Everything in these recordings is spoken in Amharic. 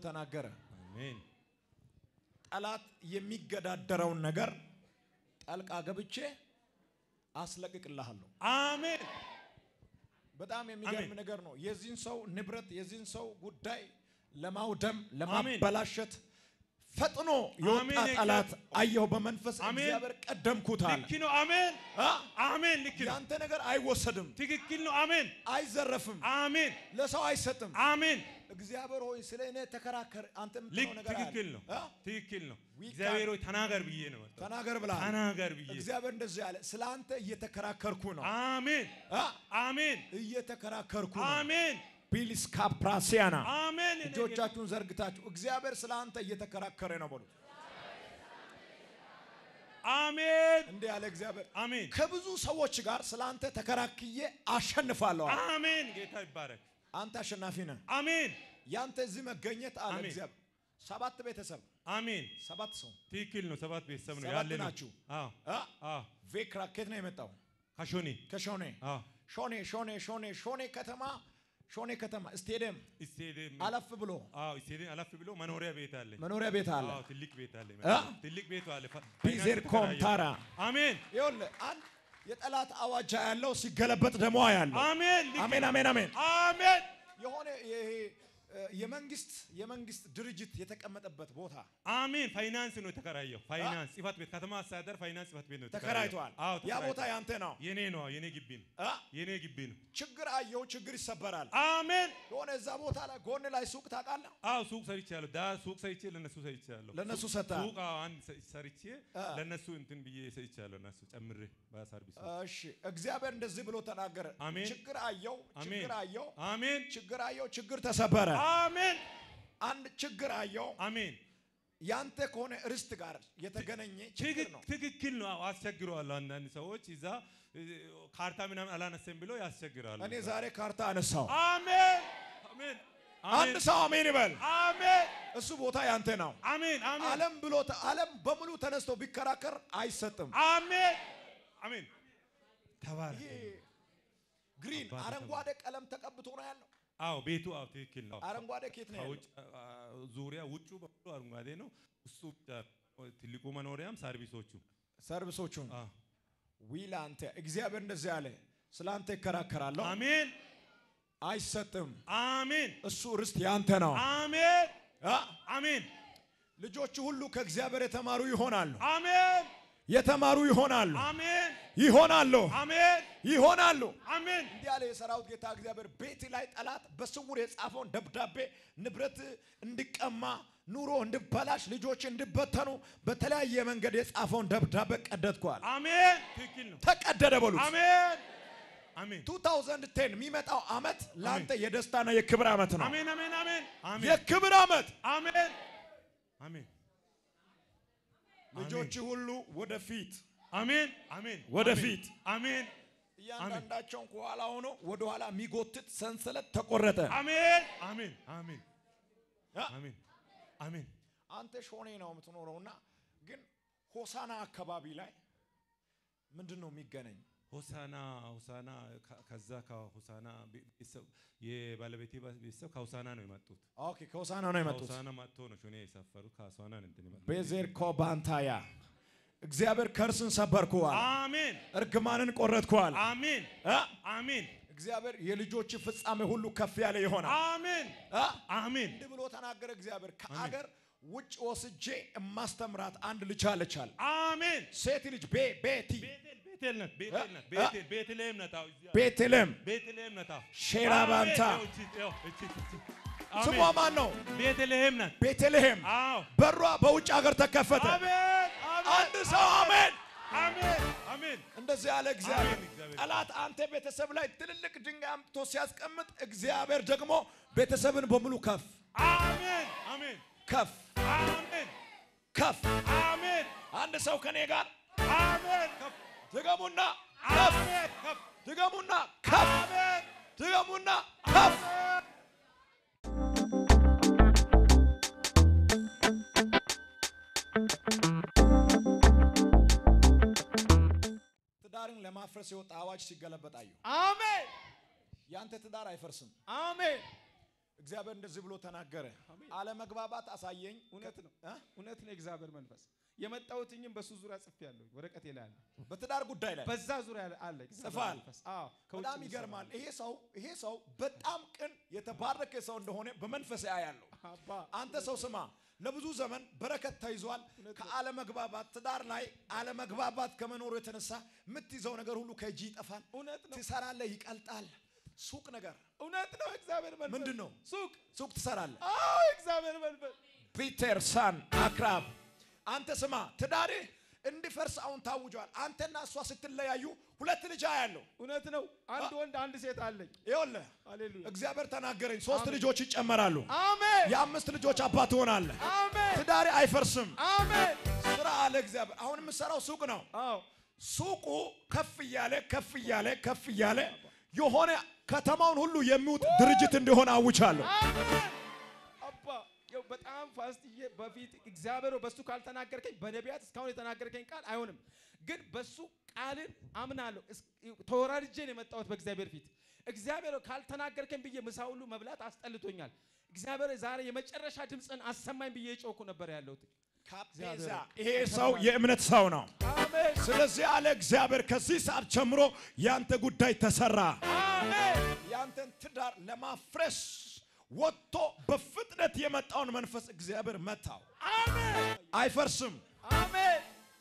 ተናገረ። አሜን ጠላት የሚገዳደረውን ነገር ጣልቃ ገብቼ አስለቅቅልሃለሁ። አሜን በጣም የሚገርም አሜን። ነገር ነው። የዚህን ሰው ንብረት የዚህን ሰው ጉዳይ ለማውደም አሜን። ለማበላሸት ፈጥኖ የወጣ አሜን። ጠላት አየሁ በመንፈስ አሜን። እግዚአብሔር ቀደምኩት አለ። ልክ ነው አሜን አ? አሜን ልክ ነው ያንተ ነገር አይወሰድም፣ ትክክል ነው አሜን አይዘረፍም፣ አሜን ለሰው አይሰጥም። አሜን እግዚአብሔር ሆይ ስለ እኔ ተከራከር። አንተ ልክ የምትለው ነገር አለ። ትክክል ነው አ? ትክክል ነው We እግዚአብሔር ሆይ ተናገር ብዬ ነው መጣሁ ተናገር ብለሃል። ተናገር ብዬ እግዚአብሔር እንደዚህ ያለ ስለ አንተ እየተከራከርኩ ነው አሜን አ? አሜን እየተከራከርኩ ነው። አሜን ቢልስ ካፕራሲያና አሜን እኔ ጌታ- እጆቻችሁን ዘርግታችሁ እግዚአብሔር ስለ አንተ እየተከራከረ ነው በሉ። አሜን እንዲህ ያለ እግዚአብሔር አሜን ከብዙ ሰዎች ጋር ስለ አንተ ተከራክዬ አሸንፋለሁ። አለ። አሜን ጌታ ይባረክ አንተ አሸናፊ ነህ። አሜን ያንተ እዚህ መገኘት አለ አሜን። እግዚአብሔር። ሰባት ቤተሰብ አሜን ሰባት ሰው ትክክል ነው ሰባት ቤተሰብ ነው ሰባት ያለ ነው ናችሁ። አዎ አ? አዎ ቬክራ ከየት ነው የመጣው? ከሾኔ ከሾኔ አዎ ሾኔ ሾኔ ሾኔ ሾኔ ከተማ ሾኔ ከተማ ስቴዲየም ስቴዲየም አለፍ ብሎ አዎ ስቴዲየም አለፍ ብሎ መኖሪያ ቤት አለ መኖሪያ ቤት አለ። አዎ ትልቅ ቤት አለ አ? ትልቅ ቤት አለ ፋ- ቢዜር ፋይናንስ ኮምታራ አሜን ይኸውልህ አንድ የጠላት አዋጃ ያለው ሲገለበጥ ደግሞ ያለው አሜን ልክ አሜን አሜን አሜን አሜን የሆነ ይሄ እ፣ የመንግስት የመንግስት ድርጅት የተቀመጠበት ቦታ አሜን ፋይናንስ ነው የተከራየው ፋይናንስ ጽህፈት ቤት ከተማ አስተዳደር ፋይናንስ ጽህፈት ቤት ነው ተከራይቷል። አዎ ያ ተከራይቷል። ቦታ ያንተ ነው። የኔ ነው የኔ ግቢ ነው አ? የኔ ግቢ ነው ችግር አየው፣ ችግር ይሰበራል። አሜን የሆነ እዛ ቦታ ላይ ጎን ላይ ሱቅ ታውቃለህ፣ አዎ ሱቅ ሰርቻለሁ ዳ ሱቅ ሰርቼ ለነሱ ሰርቻለሁ ለእነሱ ሰጥተሃል። ሱቅ አዎ አንድ ሰ- ሰርቼ አ። ለነሱ እንትን ብዬ ሰርቻለሁ እነሱ ጨምሬ በሰርቪስ እሺ እግዚአብሔር እንደዚህ ብሎ ተናገረ። አሜን። ችግር አየው፣ አሜን ችግር አየው፣ አሜን ችግር አየው፣ ችግር ተሰበረ። አሜን አንድ ችግር አየው፣ አሜን ያንተ ከሆነ ርስት ጋር የተገናኘ ችግር ትክክ- ነው። ትክክል ነው አዎ፣ አስቸግረዋል አንዳንድ ሰዎች እዛ እ፣ ካርታ ምናምን አላነሰም ብሎ ያስቸግራሉ እኔ ዛሬ ካርታ አነሳው። አሜን አሜን አንድ ሰው አሜን ይበል። አሜን እሱ ቦታ ያንተ ነው። አሜን አሜን ዓለም ብሎ ዓለም በሙሉ ተነስቶ ቢከራከር አይሰጥም። አሜን አሜን ተባረክ ይሄ ግሪን አባቴ አረንጓዴ ቀለም ተቀብቶ ነው ያለው። አዎ ቤቱ አዎ ትክክል ነው አረንጓዴ ኬት ነው ያለው? ከውጭ አ- ዙሪያ ውጩ በሙሉ አረንጓዴ ነው እሱ ብቻ ትልቁ መኖሪያም ሰርቪሶቹ ሰርቪሶቹን አዎ። ዊል አንተ እግዚአብሔር እንደዚህ ያለ ስለ አንተ ይከራከራለሁ፣ አሜን አይሰጥም። አሜን እሱ ርስት ያንተ ነው። አሜን አ? አሜን ልጆቹ ሁሉ ከእግዚአብሔር የተማሩ ይሆናሉ፣ አሜን የተማሩ ይሆናሉ፣ አሜን ይሆናሉ፣ አሜን ይሆናሉ። አሜን እንዲህ ያለ የሰራዊት ጌታ እግዚአብሔር ቤት ላይ ጠላት በስውር የጻፈውን ደብዳቤ ንብረት እንዲቀማ ኑሮ እንዲበላሽ ልጆች እንዲበተኑ በተለያየ መንገድ የጻፈውን ደብዳቤ ቀደድኳል። አሜን ትክክል ነው ተቀደደ በሉት። አሜን አሜን 2010 የሚመጣው ዓመት ለአንተ የደስታና የክብር ዓመት ነው። አሜን አሜን አሜን አሜን የክብር ዓመት። አሜን አሜን ልጆች ሁሉ ወደፊት አሜን አሜን ወደፊት። አሜን እያንዳንዳቸውን ከኋላ ሆኖ ወደኋላ የሚጎትት ሰንሰለት ተቆረጠ። አሜን አሜን አሜን አ? አሜን አሜን አንተ ሾኔ ነው የምትኖረውና ግን ሆሳና አካባቢ ላይ ምንድን ነው የሚገናኝ? ሆሳና ሆሳና ከ- ከዛ ከሆሳና ቤ- ቤተሰብ የባለቤቴ ባ- ቤተሰብ ከሆሳና ነው የመጡት። ኦኬ ከሆሳና ነው የመጡት። ከሆሳና መጥቶ ነው ሾኔ የሰፈሩት። ከሆሳና ነው እንትን የመጡት። ቤዜር ኮባንታያ እግዚአብሔር ከርስን ሰበርኩዋል፣ አሜን እርግማንን ቆረጥኩዋል። አሜን አ? አሜን እግዚአብሔር የልጆች ፍጻሜ ሁሉ ከፍ ያለ ይሆናል። አሜን አ? አሜን እንዲህ ብሎ ተናገረ እግዚአብሔር። ከአገር ውጭ ወስጄ የማስተምራት አንድ ልጅ አለቻል። አሜን ሴት ልጅ ቤ ቤቲ ቤቴል ቤቴል ናት ቤቴል ናት ቤቴል ቤተልሔም ናት። አዎ እዚያ ቤትልም ቤተልሔም ናት። አዎ ሼራ ባንታ አሜን። ይኸው እቺ- ይኸው እቺ እቺ። ስሟ አሜን ማን ነው? ቤተልሔም ናት። ቤተልሔም አዎ በሯ በውጭ ሀገር ተከፈተ። አሜን አንድ ሰው አሜን። አሜን አሜን እንደዚህ ያለ እግዚአብሔር አሜን፣ እግዚአብሔር። ጠላት አንተ ቤተሰብ ላይ ትልልቅ ድንጋይ አምጥቶ ሲያስቀምጥ እግዚአብሔር ደግሞ ቤተሰብን በሙሉ ከፍ አሜን አሜን ከፍ አሜን ከፍ አሜን አንድ ሰው ከኔ ጋር አሜን ከፍ ድገሙና ከፍ አሜን ከፍ ድገሙና ከፍ አሜን ድገሙና ከፍ ትዳርን ለማፍረስ የወጣ አዋጅ ሲገለበጥ አየሁ። አሜን ያንተ ትዳር አይፈርስም። አሜን እግዚአብሔር እንደዚህ ብሎ ተናገረ። አሜን። አለመግባባት አሳየኝ። እውነት ነው እ? እውነት ነው የእግዚአብሔር መንፈስ የመጣሁትኝም በሱ ዙሪያ ጽፌያለሁ ወረቀቴ ላይ አለ በትዳር ጉዳይ ላይ በዛ ዙሪያ አለ እግዚአብሔር ጽፈሃል? መንፈስ አዎ ከውጭ በጣም የሚሰራ ይገርማል። ይሄ ሰው ይሄ ሰው በጣም ቅን የተባረከ ሰው እንደሆነ በመንፈስ ያያለሁ። አባ አንተ ሰው ስማ፣ ለብዙ ዘመን በረከት ተይዟል። ከአለመግባባት ትዳር ላይ አለመግባባት ከመኖሩ የተነሳ የምትይዘው ነገር ሁሉ ከእጅ ይጠፋል። እውነት ነው ትሰራለህ፣ ይቀልጣል። ሱቅ ነገር እውነት ነው እግዚአብሔር መንፈስ ምንድን ነው? ሱቅ ሱቅ ትሰራለህ። አዎ እግዚአብሔር መንፈስ ፒተር ሳን አክራብ አንተ ስማ፣ ትዳርህ እንዲፈርስ አሁን ታውጇል። አንተና እሷ ስትለያዩ ሁለት ልጅ ያለው እውነት ነው አንድ ወንድ አንድ ሴት አለኝ ይኸውልህ ሃሌሉያ እግዚአብሔር ተናገረኝ። ሶስት አሜን። ልጆች ይጨመራሉ። አሜን የአምስት ልጆች አባት ትሆናለህ። አሜን ትዳርህ አይፈርስም። አሜን ስራ አለ እግዚአብሔር። አሁን የምሰራው ሱቅ ነው። አዎ ሱቁ ከፍ እያለ ከፍ እያለ ከፍ እያለ የሆነ ከተማውን ሁሉ የሚውጥ ድርጅት እንዲሆን አውቻለሁ። አሜን አባ ያው በጣም ፋስትዬ በፊት እግዚአብሔር በሱ ካልተናገርከኝ በነቢያት እስካሁን የተናገርከኝ ቃል አይሆንም፣ ግን በሱ ቃልን አምናለሁ። እስ- ተወራርጄ ነው የመጣሁት በእግዚአብሔር ፊት። እግዚአብሔር ካልተናገርከኝ ብዬ ምሳ ሁሉ መብላት አስጠልቶኛል። እግዚአብሔር ዛሬ የመጨረሻ ድምፅን አሰማኝ ብዬ የጮኩ ነበር ያለሁት። ካፔዛ ይሄ ሰው የእምነት ሰው ነው። አሜን ስለዚህ አለ እግዚአብሔር ከዚህ ሰዓት ጀምሮ ያንተ ጉዳይ ተሰራ። አሜን ያንተን ትዳር ለማፍረስ ወጥቶ በፍጥነት የመጣውን መንፈስ እግዚአብሔር መታው። አሜን አይፈርስም። አሜን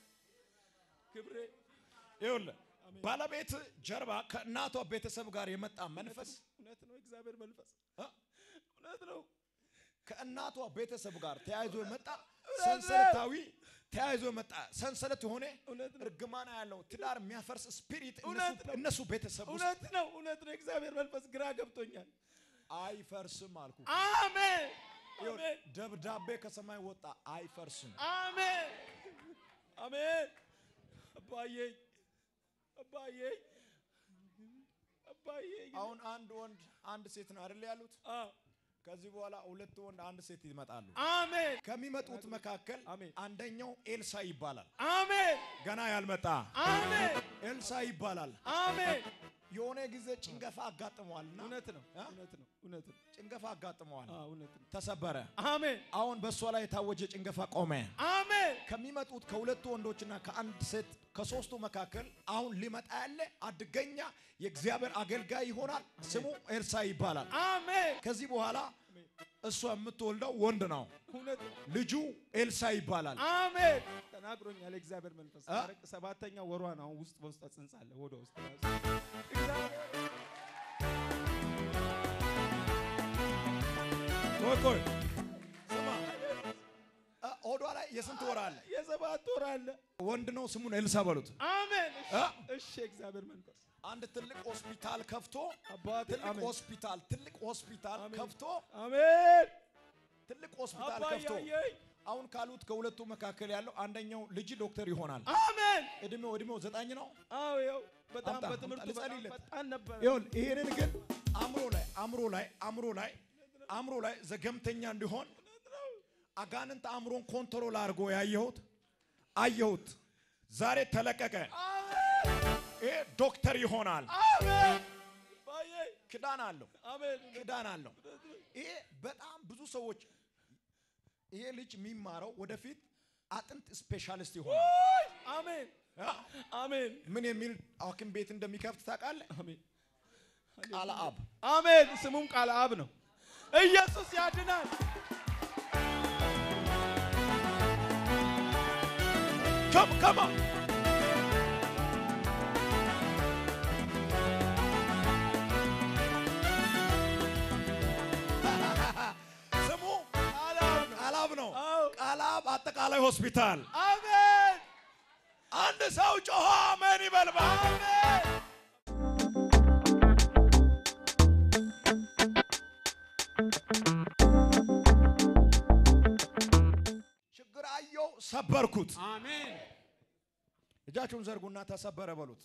ክብሬ ይኸውልህ ባለቤት ጀርባ ከእናቷ ቤተሰብ ጋር የመጣ መንፈስ እውነት ነው። እግዚአብሔር መንፈስ እ? እውነት ነው። ከእናቷ ቤተሰብ ጋር ተያይዞ የመጣ ሰንሰለታዊ ተያይዞ የመጣ ሰንሰለት የሆነ እውነት ነው። እርግማና ያለው ትዳር የሚያፈርስ ስፒሪት እውነት ነው። እነሱ ቤተሰብ ውስጥ እውነት ነው። እውነት ነው። እግዚአብሔር መንፈስ ግራ ገብቶኛል። አይፈርስም አልኩ። አሜን ይኸውልህ፣ አሜን ደብዳቤ ከሰማይ ወጣ። አይፈርስም። አሜን አሜን። አባዬ አባዬ አባዬ አሁን አንድ ወንድ አንድ ሴት ነው አይደል ያሉት? አዎ ከዚህ በኋላ ሁለት ወንድ አንድ ሴት ይመጣሉ። አሜን ከሚመጡት መካከል አሜን። አንደኛው ኤልሳ ይባላል። አሜን ገና ያልመጣ አሜን ኤልሳ ይባላል። አሜን። የሆነ ጊዜ ጭንገፋ አጋጥመዋልና እውነት ነው። እ? እውነት ነው። እውነት ነው። ጭንገፋ አጋጥመዋል፣ አዎ እውነት ነው። ተሰበረ። አሜን አሁን በእሷ ላይ የታወጀ ጭንገፋ ቆመ። አሜን ከሚመጡት ከሁለቱ ወንዶችና ከአንድ ሴት ከሶስቱ መካከል አሁን ሊመጣ ያለ አደገኛ የእግዚአብሔር አገልጋይ ይሆናል። ስሙ ኤልሳ ይባላል። አሜን ከዚህ በኋላ እሷ የምትወልደው ወንድ ነው። እውነት ነው። ልጁ ኤልሳ ይባላል። አሜን ተናግሮኛል። የእግዚአብሔር መንፈስ አ? አረቅ ሰባተኛ ወሯ ነው። አሁን ውስጥ በውስጥ ጽንስ አለ ሆዷ ውስጥ ራሱ እግዚአብሔር ቆይ ቆይ ስማ፣ እ፣ ሆዷ ላይ የስንት ወር አለ? የሰባት ወር አለ። ወንድ ነው። ስሙን ኤልሳ በሉት። አሜን እሺ፣ አ? እሺ የእግዚአብሔር መንፈስ አንድ ትልቅ ሆስፒታል ከፍቶ አባቴ ትልቅ አሜን ሆስፒታል ትልቅ ሆስፒታል አሜን። ከፍቶ አሜን ትልቅ ሆስፒታል አባዬ ከፍቶ አየኝ። አሁን ካሉት ከሁለቱ መካከል ያለው አንደኛው ልጅ ዶክተር ይሆናል። አሜን እድሜው እድሜው ዘጠኝ ነው። አዎ ይኸው በጣም አምጣ፣ በትምህርቱ አምጣ፣ በጣም ልጸልይለት። ፈጣን ነበር። ይኸውልህ ይሄንን ግን አእምሮ ላይ አእምሮ ላይ አእምሮ ላይ አእምሮ ላይ ዘገምተኛ እንዲሆን አጋንንት አእምሮን ኮንትሮል አድርጎ ያየሁት አየሁት። ዛሬ ተለቀቀ። ይሄ ዶክተር ይሆናል። አሜን አባዬ ክዳን አለው፣ አሜን ክዳን አለው። ይሄ በጣም ብዙ ሰዎች ይሄ ልጅ የሚማረው ወደፊት አጥንት ስፔሻሊስት ይሆናል። ውይ! አሜን አ፣ አሜን ምን የሚል ሐኪም ቤት እንደሚከፍት ታውቃለህ? አሜን ቃለ አብ አሜን ስሙም ቃል አብ ነው። ኢየሱስ ያድናል። ከም ከማ ስሙ ቃል አብ ነው። ቃለ አብ ነው። አዎ ቃለ አብ አጠቃላይ ሆስፒታል። አሜን አንድ ሰው ጮሆ አሜን ይበልባል። አሜን ችግር አየው፣ ሰበርኩት። አሜን እጃችሁን ዘርጉና ተሰበረ በሉት።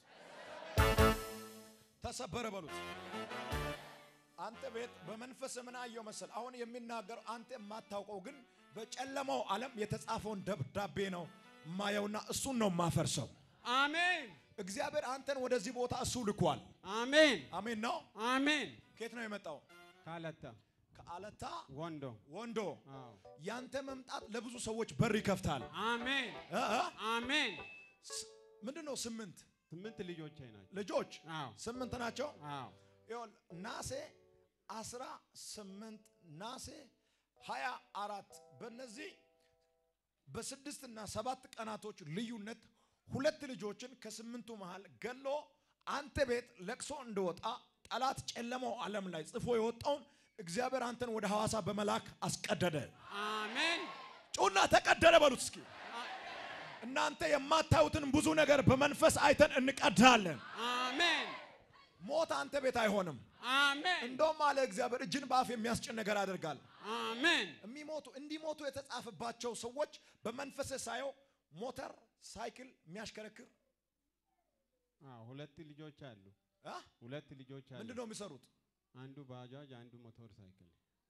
ተሰበረ በሉት። አንተ ቤት በመንፈስ ምን አየው መሰል? አሁን የሚናገረው አንተ የማታውቀው ግን በጨለማው ዓለም የተጻፈውን ደብዳቤ ነው ማየውና እሱን ነው ማፈርሰው። አሜን እግዚአብሔር አንተን ወደዚህ ቦታ እሱ ልኳል። አሜን አሜን ነው። አሜን ከየት ነው የመጣው? ካለታ ከአለታ ወንዶ ወንዶ አዎ ያንተ መምጣት ለብዙ ሰዎች በር ይከፍታል። አሜን እ እ አሜን ስ- ምንድን ነው ስምንት ስምንት ልጆቼ ናቸው ልጆች አዎ ስምንት ናቸው። አዎ ይኸውልህ ናሴ አስራ ስምንት ናሴ ሀያ አራት በእነዚህ በስድስት እና ሰባት ቀናቶች ልዩነት ሁለት ልጆችን ከስምንቱ መሃል ገሎ አንተ ቤት ለቅሶ እንደወጣ ጠላት ጨለማው ዓለም ላይ ጽፎ የወጣውን እግዚአብሔር አንተን ወደ ሐዋሳ በመላክ አስቀደደ። አሜን ጩና ተቀደደ በሉት እስኪ። እናንተ የማታዩትን ብዙ ነገር በመንፈስ አይተን እንቀዳለን። አሜን ሞት አንተ ቤት አይሆንም። አሜን እንደውም አለ እግዚአብሔር እጅን በአፍ የሚያስጭን ነገር አደርጋል። አሜን የሚሞቱ እንዲሞቱ የተጻፈባቸው ሰዎች በመንፈስ ሳየው ሞተር ሳይክል የሚያሽከረክር አዎ ሁለት ልጆች አሉ አ? ሁለት ልጆች አሉ ምንድን ነው የሚሰሩት? አንዱ ባጃጅ አንዱ ሞተር ሳይክል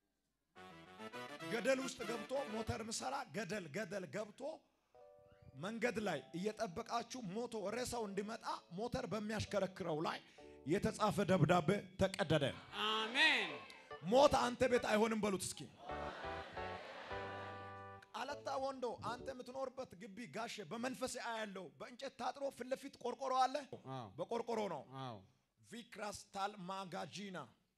ገደል ውስጥ ገብቶ ሞተር ምሰራ ገደል ገደል ገብቶ መንገድ ላይ እየጠበቃችሁ ሞቶ ሬሳው እንዲመጣ ሞተር በሚያሽከረክረው ላይ የተጻፈ ደብዳቤ ተቀደደ። አሜን ሞት አንተ ቤት አይሆንም በሉት እስኪ። አለታ ወንዶ አንተ የምትኖርበት ግቢ ጋሼ በመንፈስ አያለው በእንጨት ታጥሮ ፊት ለፊት ቆርቆሮ አለ። አዎ በቆርቆሮ ነው። አዎ ቪክራስታል ማጋጂና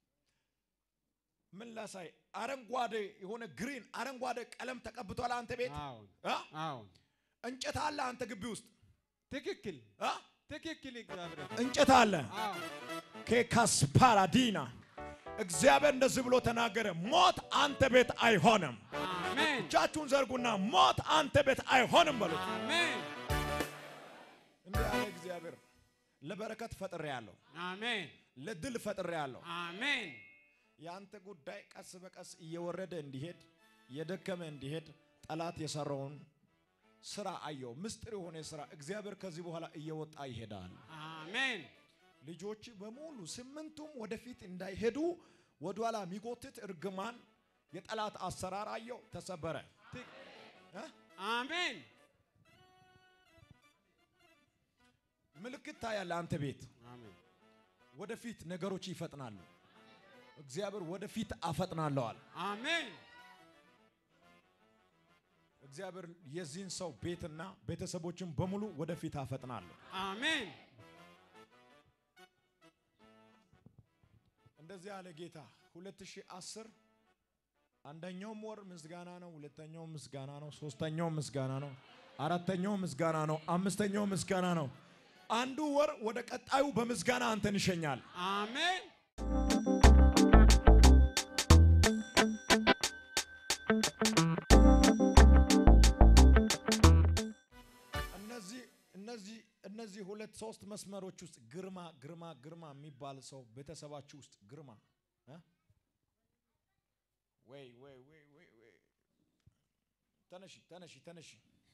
ምን ላሳይ? አረንጓዴ የሆነ ግሪን አረንጓዴ ቀለም ተቀብቷል አንተ ቤት አዎ አ? አዎ እንጨት አለ አንተ ግቢ ውስጥ ትክክል አ? ትክክል እግዚአብሔር እንጨት አለ አዎ ኬካስ ፓራዲና እግዚአብሔር እንደዚህ ብሎ ተናገረ። ሞት አንተ ቤት አይሆንም። አሜን እጃችሁን ዘርጉና ሞት አንተ ቤት አይሆንም በሉት። አሜን እንዲህ ያለ እግዚአብሔር ለበረከት ፈጥሬ ያለሁ፣ አሜን ለድል ፈጥሬ ያለሁ። አሜን የአንተ ጉዳይ ቀስ በቀስ እየወረደ እንዲሄድ የደከመ እንዲሄድ ጠላት የሰራውን ስራ አየው። ምስጢር የሆነ ስራ እግዚአብሔር ከዚህ በኋላ እየወጣ ይሄዳል። አሜን ልጆች በሙሉ ስምንቱም ወደፊት እንዳይሄዱ ወደኋላ የሚጎትት እርግማን የጠላት አሰራር አየው፣ ተሰበረ። ትክ- እ? አሜን ምልክት ታያለ። አንተ ቤት አሜን ወደፊት ነገሮች ይፈጥናሉ። እግዚአብሔር ወደፊት አፈጥናለዋል። አሜን እግዚአብሔር የዚህን ሰው ቤትና ቤተሰቦችን በሙሉ ወደፊት አፈጥናለሁ። አሜን እንደዚህ ያለ ጌታ 2010 አንደኛውም ወር ምስጋና ነው፣ ሁለተኛው ምስጋና ነው፣ ሶስተኛው ምስጋና ነው፣ አራተኛው ምስጋና ነው፣ አምስተኛው ምስጋና ነው። አንዱ ወር ወደ ቀጣዩ በምስጋና አንተን ይሸኛል። አሜን እነዚህ እነዚህ እነዚህ ሁለት ሶስት መስመሮች ውስጥ ግርማ ግርማ ግርማ የሚባል ሰው ቤተሰባችሁ ውስጥ ግርማ እ? ወይ ወይ ወይ ወይ ወይ ተነሺ ተነሺ ተነሺ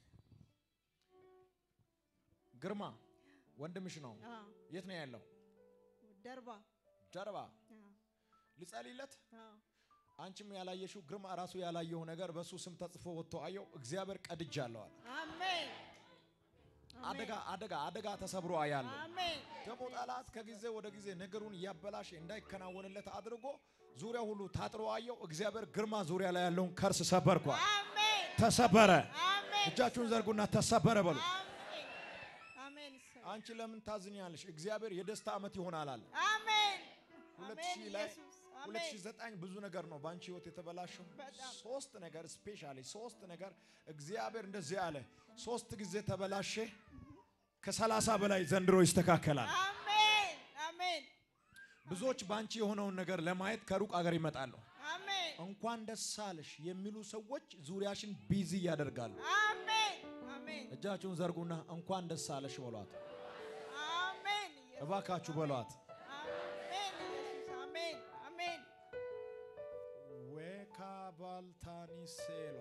ግርማ ወንድምሽ ነው። አዎ፣ የት ነው ያለው? ደርባ ጀርባ አዎ፣ ልጸልይለት። አዎ። አንቺም ያላየሽው ግርማ ራሱ ያላየው ነገር በሱ ስም ተጽፎ ወጥቶ አየው። እግዚአብሔር ቀድጃለሁ አለ። አሜን አደጋ አደጋ አደጋ ተሰብሮ አያለሁ። አሜን ደግሞ ጠላት ከጊዜ ወደ ጊዜ ነገሩን እያበላሸ እንዳይከናወንለት አድርጎ ዙሪያ ሁሉ ታጥሮ አየው። እግዚአብሔር ግርማ ዙሪያ ላይ ያለውን ከርስ ሰበርኳል። አሜን ተሰበረ። አሜን እጃችሁን ዘርጉና ተሰበረ በሉ። አሜን አሜን ይሰ- አንቺ ለምን ታዝኛለሽ? እግዚአብሔር የደስታ ዓመት ይሆናል አለ። አሜን ሁለት አሜን ሺህ ላይ ኢየሱስ አሜን 2009 ብዙ ነገር ነው በአንቺ ህይወት የተበላሸው። በጣም። ሶስት ነገር ስፔሻሊ ሶስት ነገር እግዚአብሔር እንደዚህ አለ። ሶስት ጊዜ ተበላሸ። ከሰላሳ በላይ ዘንድሮ ይስተካከላል። አሜን አሜን ብዙዎች በአንቺ የሆነውን ነገር ለማየት ከሩቅ አገር ይመጣሉ። አሜን እንኳን ደስ አለሽ የሚሉ ሰዎች ዙሪያሽን ቢዚ ያደርጋሉ። አሜን አሜን እጃችሁን ዘርጉና እንኳን ደስ አለሽ በሏት። አሜን ኢየሱስ እባካችሁ በሏት። አሜን ኢየሱስ አሜን አሜን ዌካባልታኒ ሴሎ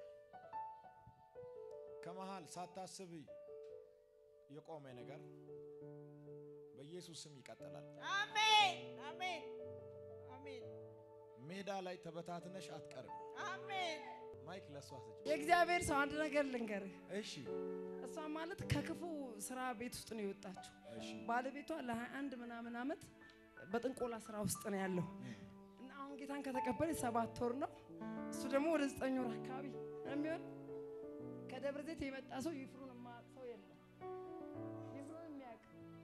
ከመሃል ሳታስብ የቆመ ነገር በኢየሱስ ስም ይቀጥላል። አሜን አሜን አሜን ሜዳ ላይ ተበታትነሽ አትቀርም። አሜን ማይክ ለሷ ስጭ። የእግዚአብሔር ሰው አንድ ነገር ልንገርህ። እሺ እሷ ማለት ከክፉ ስራ ቤት ውስጥ ነው የወጣችው። እሺ ባለቤቷ ለ21 ምናምን ዓመት በጥንቆላ ስራ ውስጥ ነው ያለው እና አሁን ጌታን ከተቀበለ ሰባት ወር ነው። እሱ ደግሞ ወደ ዘጠኝ ወር አካባቢ ነው የሚሆን። ከደብረ ዘይት የመጣ ሰው ይፍሩን የማያውቅ ሰው የለም። ይፍሩን የሚያውቅ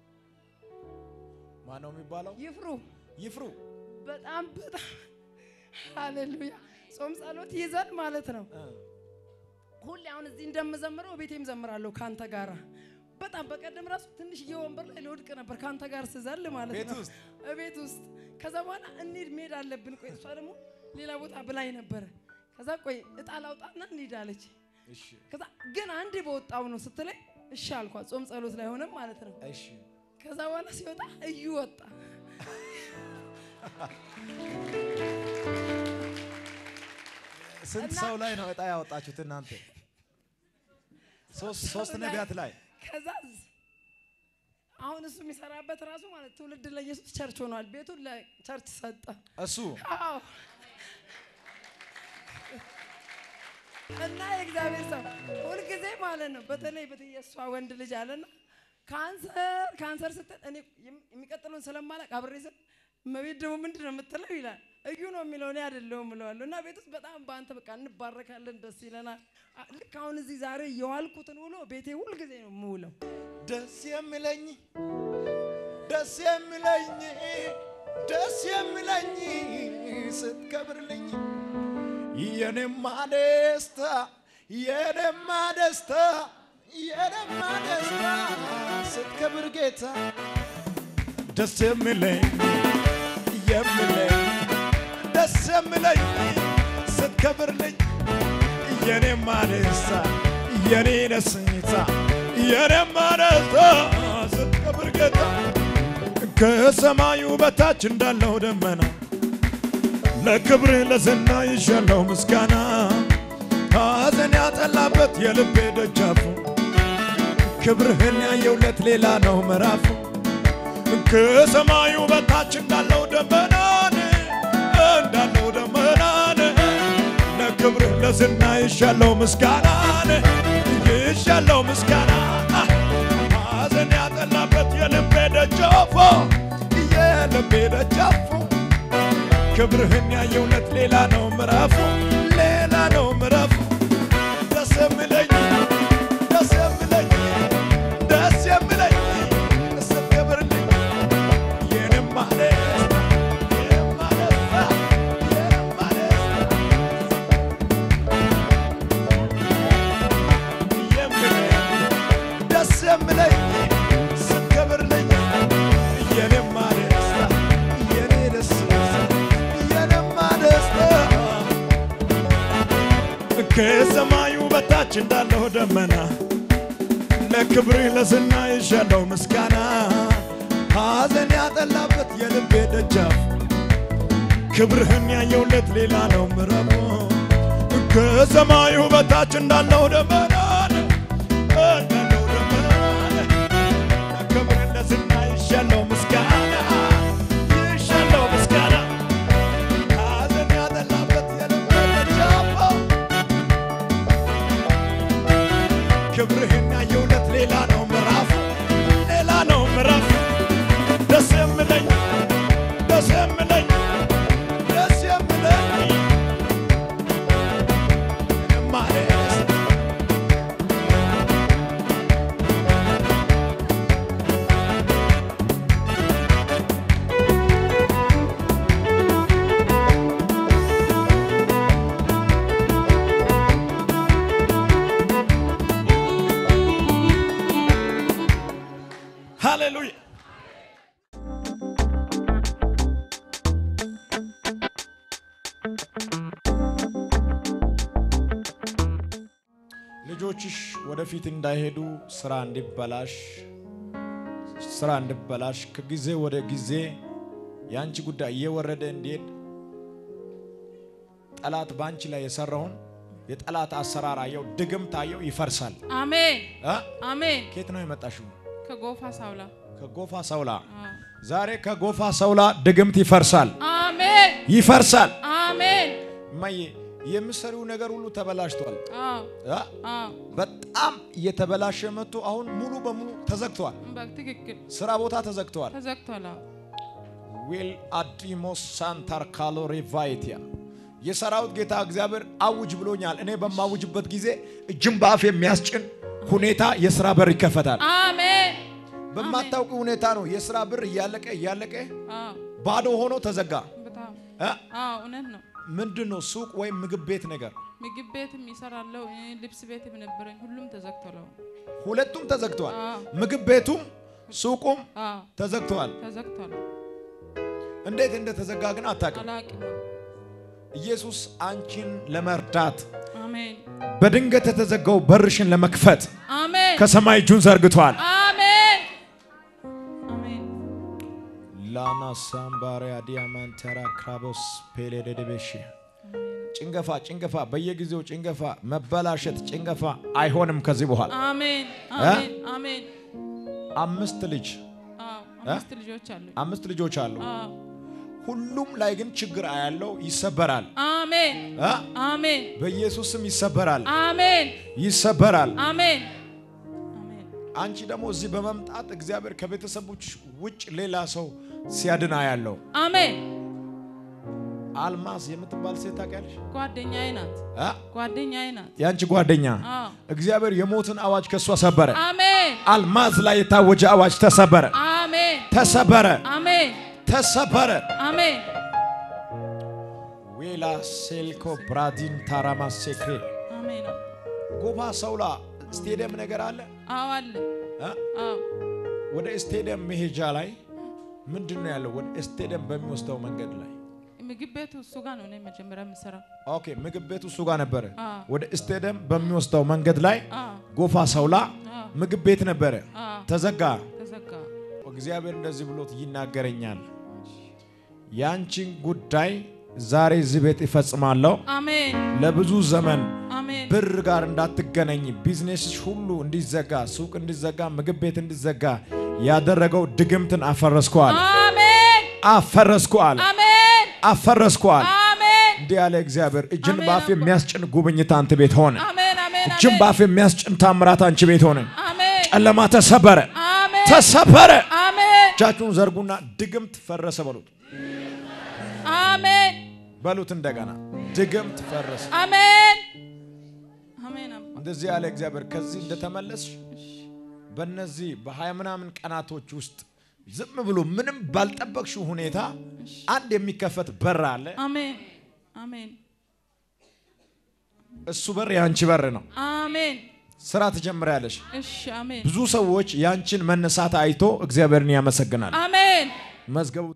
ማን ነው የሚባለው? ይፍሩ ይፍሩ በጣም በጣም ሃሌሉያ ጾም ጸሎት ይዘን ማለት ነው። ሁሌ አሁን እዚህ እንደምዘምረው ቤቴም ዘምራለሁ ከአንተ ጋራ በጣም በቀደም ራሱ ትንሽዬ ወንበር ላይ ልወድቅ ነበር ከአንተ ጋር ስዘል ማለት ቤት ነው ውስጥ? ቤት ውስጥ ከዛ በኋላ እንሂድ መሄድ አለብን ቆይ እሷ ደግሞ ሌላ ቦታ ብላኝ ነበረ ከዛ ቆይ እጣ ላውጣና እንሂድ አለች እሺ ከዛ ግን አንዴ በወጣው ነው ስትለኝ እሺ አልኳት ጾም ጸሎት ላይ ሆነም ማለት ነው እሺ ከዛ በኋላ ሲወጣ እዩ ወጣ ስንት እና- ሰው ላይ ነው እጣ ያወጣችሁት እናንተ? ሶስት ሶስት ነቢያት ላይ ከዛ አሁን እሱ የሚሰራበት ራሱ ማለት ትውልድ ለኢየሱስ ቸርች ሆኗል። ቤቱን ለቸርች ሰጠ። እሱ አዎ እና የእግዚአብሔር ሰው ሁልጊዜ ማለት ነው። በተለይ በተለይ የእሷ ወንድ ልጅ አለና ካንሰር ካንሰር ስትል እኔ የም- የሚቀጥለውን ስለማላቅ አብሬ ስል እመቤት ደግሞ ምንድን ነው የምትለው ይላል። እዩ ነው የሚለው እኔ አይደለሁም እለዋለሁ። እና ቤት ውስጥ በጣም በአንተ በቃ እንባረካለን፣ ደስ ይለናል። አ- ልክ አሁን እዚህ ዛሬ የዋልኩትን ውሎ ቤቴ ሁልጊዜ ነው የምውለው። ደስ የሚለኝ ደስ የሚለኝ ደስ የሚለኝ ስትከብርልኝ የኔማ ደስታ የኔማ ደስታ የኔማ ደስታ ስትከብር ጌታ ደስ የሚለኝ የሚለኝ ደስ የሚለኝ ስትከብርልኝ የኔማ ደስታ የኔ ደስታ የኔማ ደስታ ስትከብር ጌታ ከሰማዩ በታች እንዳለው ደመና ለክብር ለዝና ይሻለው ምስጋና ሐዘን ያጠላበት የልቤ ደጃፉ ክብርህን ያየውለት ሌላ ነው ምዕራፉ ከሰማዩ በታች እንዳለው ደመናን እንዳለው ደመናን ለክብርህ ለዝና ይሻለው ምስጋናን ይሻለው ምስጋና ሐዘን ያጠላበት የልቤ ደጃፉ የልቤ ደጃፉ ክብርህን ያየውለት ሌላ ነው ምዕራፉ ሌላ ነው ምዕራፉ ደስ የሚለኝ ደስ የሚለኝ ደስ የሚለኝ ስትከብርልኝ የኔማ ደስታ የኔማ ደስታ የኔማ ደስታ የሚለኝ ደስ የሚለኝ ስትከብርልኝ የኔማ ደስታ የኔ ደስታ የኔማ ደስታ ከሰማዩ በታች እንዳለው ደመና ለክብር ለዝና ይሻለው ምስጋና ሐዘን ያጠላበት የልቤ ደጃፍ ክብርህን ያየውለት ሌላ ነው ምረሙ ከሰማዩ በታች እንዳለው ደመና እንዳለው ደመና ለክብር ለዝና ይሻለው ምስጋና ይሻለው ምስጋና ሐዘን ያጠላበት የልቤ ደጃፍ ክብርህን ያየውለት ሌላ ነው ምዕራፉ ሌላ ነው ምዕራፉ ደስ የምለኝ ደስ የምለኝ ደስ የምለኝ ማሬስ ሃሌሉያ ልጆችሽ ወደፊት እንዳይሄዱ ስራ እንዲበላሽ ስራ እንዲበላሽ ከጊዜ ወደ ጊዜ የአንቺ ጉዳይ እየወረደ እንዲሄድ ጠላት በአንቺ ላይ የሰራውን የጠላት አሰራር አየው፣ ድግምት አየው፣ ይፈርሳል። አሜን እ? አሜን። ከየት ነው የመጣሽው? ከጎፋ ሳውላ ከጎፋ ሰውላ። አዎ። ዛሬ ከጎፋ ሰውላ ድግምት ይፈርሳል፣ አሜን ይፈርሳል። አሜን። እማዬ የምሰሪው ነገር ሁሉ ተበላሽቷል። አዎ አ? አዎ፣ በጣም እየተበላሸ መጥቶ አሁን ሙሉ በሙሉ ተዘግቷል። በትክክል ስራ ቦታ ተዘግተዋል። ተዘግቷል። አዎ ዊል አዲሞስ ሳንታር ካሎሪ ቫይቲያ የሰራዊት ጌታ እግዚአብሔር አውጅ ብሎኛል። እኔ በማውጅበት ጊዜ እጅን በአፍ የሚያስጭን ሁኔታ የስራ በር ይከፈታል። አሜን በማታውቂ ሁኔታ ነው የስራ በር እያለቀ እያለቀ አዎ ባዶ ሆኖ ተዘጋ። በጣም እ? አዎ እውነት ነው ምንድን ነው ሱቅ ወይም ምግብ ቤት ነገር ምግብ ቤትም ይሰራለሁ እ፣ ልብስ ቤትም ነበረኝ ሁሉም ተዘግቷል ሁለቱም ተዘግተዋል። አዎ ምግብ ቤቱም ሱቁም አዎ ተዘግተዋል። ተዘግቷል እንዴት እንደተዘጋ ግን አታውቅም። አላቅም ኢየሱስ አንቺን ለመርዳት አሜን በድንገት የተዘጋው በርሽን ለመክፈት አሜን ከሰማይ እጁን ዘርግቷል። አሜን አሜን ላና ሳምባሪያ ዲያማንተራ ክራቦስ ፔሌደደቤሽ ጭንገፋ ጭንገፋ፣ በየጊዜው ጭንገፋ፣ መበላሸት ጭንገፋ አይሆንም ከዚህ በኋላ። አሜን አሜን አሜን አምስት ልጅ አዎ አምስት ልጆች አሉኝ አምስት ልጆች አሉ። አዎ ሁሉም ላይ ግን ችግር ያለው ይሰበራል። አሜን አ? አሜን በኢየሱስ ስም ይሰበራል፣ አሜን ይሰበራል። አሜን አሜን አንቺ ደግሞ እዚህ በመምጣት እግዚአብሔር ከቤተሰቦች ውጭ ሌላ ሰው ሲያድና ያለው አሜን አልማዝ የምትባል ሴት ታውቂያለሽ? ጓደኛዬ ናት አ? ጓደኛዬ ናት የአንቺ ጓደኛ አዎ እግዚአብሔር የሞትን አዋጅ ከእሷ ሰበረ። አሜን አልማዝ ላይ የታወጀ አዋጅ ተሰበረ፣ አሜን ተሰበረ፣ አሜን ተሰበረ። አሜን ዌላ ሴልኮ ብራዲን ታራማ ሴክሬ አሜን ጎባ ሰውላ ስቴዲየም ነገር አለ። አዎ አለ አ? አዎ ወደ ስቴዲየም መሄጃ ላይ ምንድን ነው ያለው? ወደ ስቴዲየም በሚወስደው መንገድ ላይ ምግብ ቤቱ እሱ ጋር ነው እኔ መጀመሪያ የምሰራው ኦኬ፣ ምግብ ቤቱ እሱ ጋር ነበረ። አዎ ወደ ስቴዲየም በሚወስደው መንገድ ላይ አዎ ጎፋ ሰውላ አዎ ምግብ ቤት ነበረ፣ አዎ ተዘጋ። ተዘጋ እግዚአብሔር እንደዚህ ብሎት ይናገረኛል። ያንቺን ጉዳይ ዛሬ እዚህ ቤት ይፈጽማለሁ። አሜን ለብዙ ዘመን አሜን ብር ጋር እንዳትገናኝ፣ ቢዝነስሽ ሁሉ እንዲዘጋ፣ ሱቅ እንዲዘጋ፣ ምግብ ቤት እንዲዘጋ ያደረገው ድግምትን አፈረስኳል፣ አሜን አፈረስኳል፣ አሜን አፈረስኳል። አሜን እንዲህ ያለ እግዚአብሔር እጅን አሜን በአፍ አባ። የሚያስጭን ጉብኝት አንተ ቤት ሆነ። አሜን አሜን እጅን አሜን በአፍ የሚያስጭን ታምራት አንቺ ቤት ሆነ። አሜን ጨለማ ተሰበረ፣ አሜን ተሰበረ። አሜን እጃችሁን ዘርጉና ድግምት ፈረሰ በሉት፣ አሜን በሉት እንደገና ድግምት ፈረሰ። አሜን አሜን አባ እንደዚህ ያለ እግዚአብሔር ከዚህ እንደተመለስሽ በእነዚህ በሀያ ምናምን ቀናቶች ውስጥ ዝም ብሎ ምንም ባልጠበቅሽው ሁኔታ አንድ የሚከፈት በር አለ። አሜን አሜን እሱ በር የአንቺ በር ነው። አሜን ስራ ትጀምሪያለሽ። እሺ አሜን ብዙ ሰዎች ያንቺን መነሳት አይቶ እግዚአብሔርን ያመሰግናል። አሜን መዝገቡ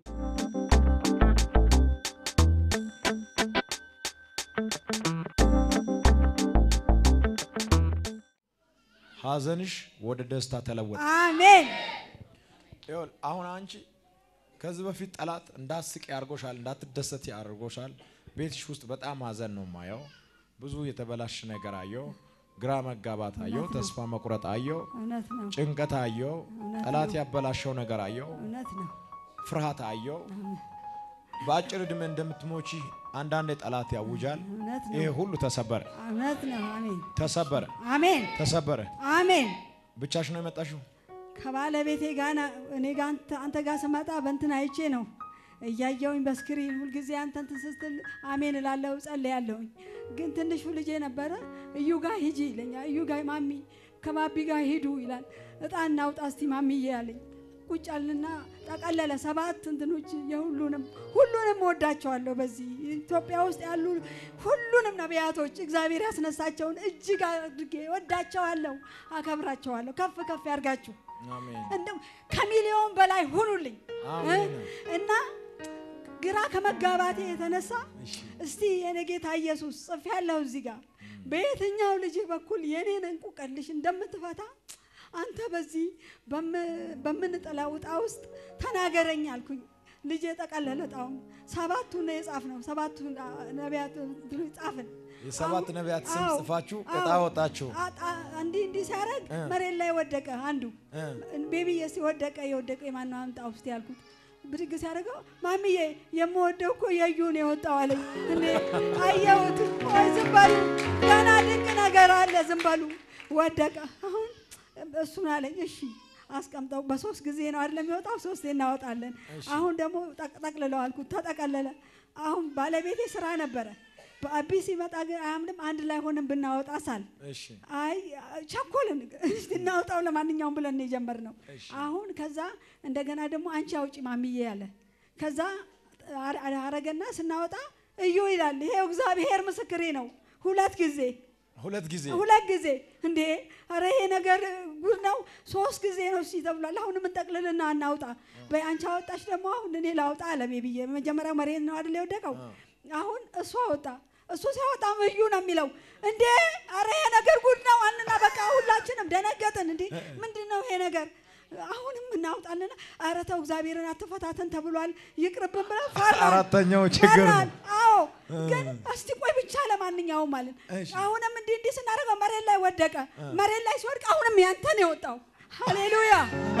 ሐዘንሽ ወደ ደስታ ተለወጠ። አሜን ይኸውልህ አሁን አንቺ ከዚህ በፊት ጠላት እንዳስቅ ያርጎሻል፣ እንዳትደሰት ያርጎሻል። ቤትሽ ውስጥ በጣም ሐዘን ነው ማየው። ብዙ የተበላሽ ነገር አየው፣ ግራ መጋባት አየው፣ ተስፋ መቁረጥ አየው፣ እውነት ነው ጭንቀት አየው፣ ጠላት ያበላሸው ነገር አየው፣ እውነት ነው ፍርሃት አየው። በአጭር ዕድሜ እንደምትሞቺ አንዳንዴ ጠላት ያውጃል። እውነት ይሄ ነው ሁሉ ተሰበረ፣ እውነት ነው አሜን ተሰበረ፣ አሜን ተሰበረ። አሜን ብቻሽ ነው የመጣሽው? ከባለቤቴ ጋር እኔ ጋር አንተ- አንተ ጋር ስመጣ በእንትን አይቼ ነው እያየውኝ በስክሪን ሁልጊዜ አንተ እንትን ስትል አሜን እላለሁ ጸልያለሁኝ። ግን ትንሹ ልጄ ነበረ እዩ ጋር ሂጂ ይለኛል። እዩ ጋር ማሚ ከባቢ ጋር ሂዱ ይላል። እጣን እናውጣ እስቲ ማሚዬ ያለኝ ቁጭ አልና ጠቀለለ ሰባት እንትኖች የሁሉንም ሁሉንም ወዳቸዋለሁ። በዚህ ኢትዮጵያ ውስጥ ያሉ ሁሉንም ነቢያቶች እግዚአብሔር ያስነሳቸውን እጅግ አድርጌ ወዳቸዋለሁ፣ አከብራቸዋለሁ። ከፍ ከፍ ያርጋችሁ አሜን እንደው ከሚሊዮን በላይ ሁኑልኝ አሜን። እና ግራ ከመጋባቴ የተነሳ እስቲ የኔ ጌታ ኢየሱስ ጽፌ ያለሁ እዚህ ጋር በየትኛው ልጅ በኩል የኔን እንቁቀልሽ እንደምትፈታ አንተ በዚህ በም- በምንጥለው ዕጣ ውስጥ ተናገረኝ አልኩኝ። ልጄ ጠቀለለ ዕጣውን። ሰባቱን ነው የጻፍነው። ሰባቱን ነቢያት እንትኖች ጻፍን። የሰባት ነቢያት ስም አዎ፣ ጽፋችሁ አዎ። ዕጣ ወጣችሁ። አጣ- እንዲህ እንዲህ ሲያደርግ እ። መሬት ላይ ወደቀ አንዱ እ። ቤቢዬ ሲወደቀ የወደቀ የማነው አምጣ ውስጥ ያልኩት ብድግ ሲያደርገው ማሚዬ የምወደው እኮ የዩን የወጣው አለኝ። እኔ አየሁት። ቆይ ዝም በሉ ገና ድንቅ ነገር አለ። ዝም በሉ ወደቀ። አሁን እሱን አለኝ። እሺ አስቀምጠው በሶስት ጊዜ ነው አይደለም የሚወጣው፣ ሶስቴ እናወጣለን። አሁን ደግሞ ጠቅ- ጠቅልለው አልኩት፣ ተጠቀለለ። አሁን ባለቤቴ ስራ ነበረ። በአቢ ሲመጣ ግን አያምንም። አንድ ላይ ሆነን ብናወጣ ሳል እሺ አይ ቸኮልን፣ እስቲ እናውጣው ለማንኛውም ብለን ነው የጀመርነው። አሁን ከዛ እንደገና ደግሞ አንቺ አውጪ ማሚዬ ያለ ከዛ አረ- አረገና ስናወጣ እዩ ይላል። ይሄው እግዚአብሔር ምስክሬ ነው። ሁለት ጊዜ ሁለት ጊዜ ሁለት ጊዜ እንዴ! አረ ይሄ ነገር ጉድ ነው። ሶስት ጊዜ ነው እሺ ተብሏል። አሁንም እንጠቅልልና እናውጣ። በይ አንቺ አወጣሽ ደግሞ አሁን እኔ ላውጣ አለሜ ብዬ መጀመሪያው መሬት ነው አይደል የወደቀው። አሁን እሱ አወጣ። እሱ ሲያወጣ እዩ ነው የሚለው። እንዴ! አረ ይሄ ነገር ጉድ ነው አልና በቃ ሁላችንም ደነገጥን። እንዴ ምንድን ነው ይሄ ነገር? አሁንም እናውጣልና አረ ተው እግዚአብሔርን አትፈታተን ተብሏል ይቅርብን ብለን ፈራን። አራተኛው ችግር ነው። ፈራን። አዎ ግን እስቲ ቆይ ብቻ ለማንኛውም ማለት እሺ። አሁንም እንዲህ እንዲህ ስናደርገው መሬት ላይ ወደቀ። መሬት ላይ ሲወድቅ አሁንም ያንተ ነው የወጣው። ሃሌሉያ!